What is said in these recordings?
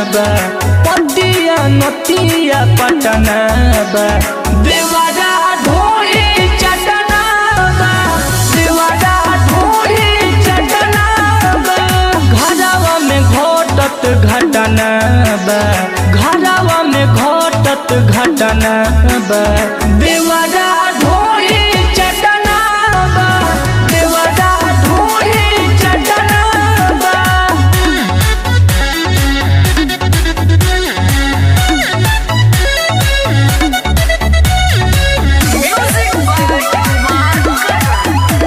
बा पतिया नतिया पटना बा देवारा ढोरी चटना बा देवारा ढोरी चटना बा घरवा में घटत घटना बा घरवा में घटत घटना बा देवारा ढोरी चटना बा देवारा ढोरी चटना बा Music by Kumar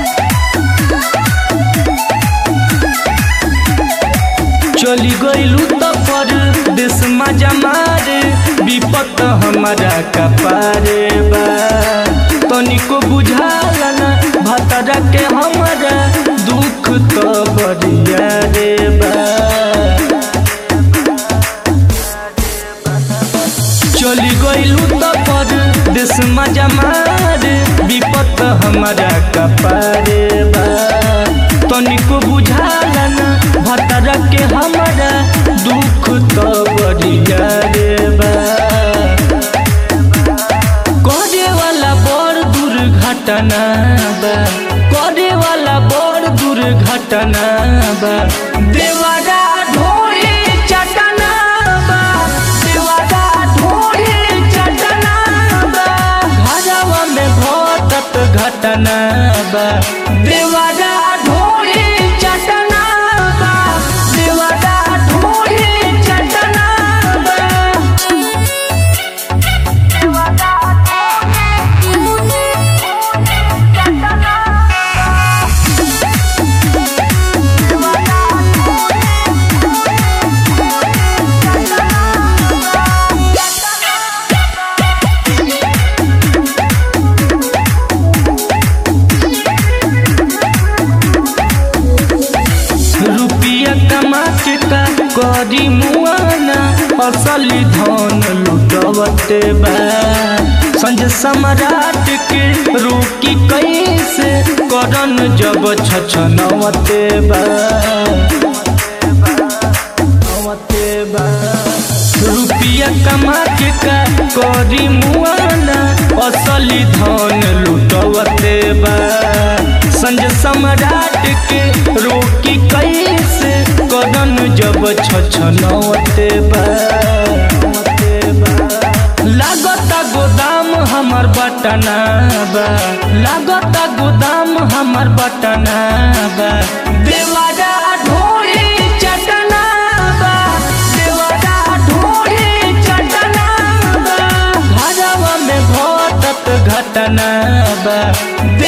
चली गईलू तो पर देश मजा मारे विपत हमारा कपारे बा तनिको बुझाला ना भतरा के हमारा दुख तो बरिया रे बा चली गईलू तो पर देश मजा मारे विपत हमारा कपारे बा तनिको बुझाला ना भतरा के हमारा दुख तो बरिया रे बा करे वाला बड़ दुर्घटना बा करे वाला बड़ दुर्घटना बा देवारा ढोरी चटना बा देवारा ढोरी चटना बा घरवा में घटत घटना बा देवारा ढोरी चटना बा देवारा ढोरी चटना बा रुपिया कमा के का करी मुआना असली धन लुटवते बा संज सम्राट के रोकी कैसे करन जब छछनवते बा नवते बा रुपिया कमा के का करी मुआना असली धन लुटवते बा संज सम्राट के रोकी कैसे कदन जब छछनवते बा लागता गोदाम हमर बटना बा लागता गोदाम हमर बटना बा देवारा ढोरी चटना बा देवारा ढोरी चटना बा घरवा में घटत घटना बा